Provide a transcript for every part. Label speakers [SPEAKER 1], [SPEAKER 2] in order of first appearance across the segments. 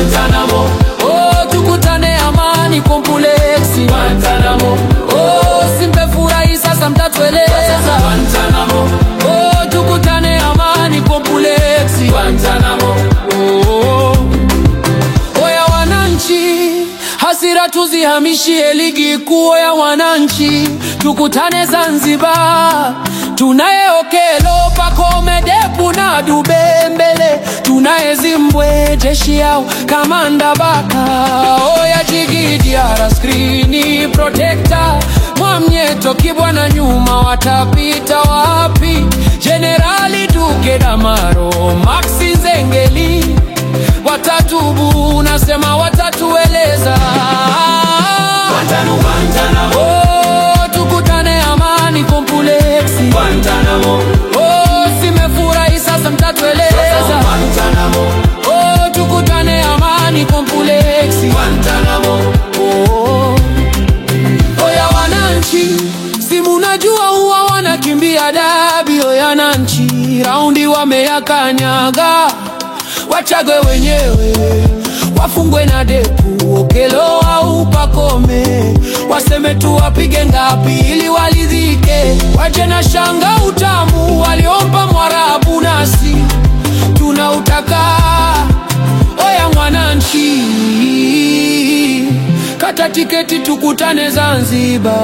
[SPEAKER 1] Guantanamo.
[SPEAKER 2] Oh, tukutane Amani kompleksi
[SPEAKER 1] Guantanamo.
[SPEAKER 2] Oh, simefurahi sasa mtatueleza
[SPEAKER 1] Guantanamo.
[SPEAKER 2] Oh, tukutane Amani kompleksi
[SPEAKER 1] Guantanamo.
[SPEAKER 2] Oh, oya wananchi, hasira tuzihamishie ligi kuu ya wananchi, tukutane Zanzibar. Tunaye Okelo, Pacome, Depu na Dube mbele, tunaye Zimbwe, jeshi yao kamanda Baka, oya Jigi Diara, skrini protector Mwamnyeto, Kibwana nyuma, watapita wapi? Jenerali Duke Damaro, Maxi Zengeli watatubu, nasema watatueleza.
[SPEAKER 1] Guantanamo. Guantanamo.
[SPEAKER 2] Oh, tukutane Amani kompleksi.
[SPEAKER 1] Guantanamo.
[SPEAKER 2] Oh, simefurahi sasa mtatueleza.
[SPEAKER 1] Guantanamo.
[SPEAKER 2] Oh, tukutane Amani kompleksi.
[SPEAKER 1] Guantanamo.
[SPEAKER 2] Oh, oya wananchi, si munajua huwa wanakimbia dabi. Oya wananchi, raundi wameyakanyaga, wachagwe wenyewe, wafungwe na Depu, Okelo au Pacome, waseme tu wapige ngapi ili walidhike, waje na shanga utamu waliompa Mwarabu, nasi tunautaka. Oya mwananchi, kata tiketi tukutane Zanzibar.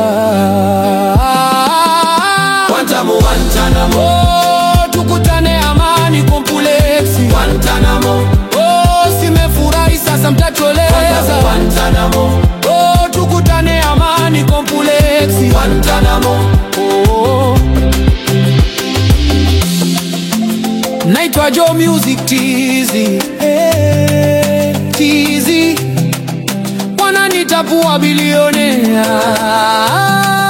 [SPEAKER 1] Guantanamo. Guantanamo.
[SPEAKER 2] Oh, tukutane Amani kompleksi.
[SPEAKER 1] Guantanamo.
[SPEAKER 2] Oh, simefurahi sasa mtatueleza.
[SPEAKER 1] Guantanamo.
[SPEAKER 2] Oh, tukutane Amani kompleksi.
[SPEAKER 1] Guantanamo.
[SPEAKER 2] Oh. Naitwa Joe Music Tizi hey, Tizi wananitapua bilionea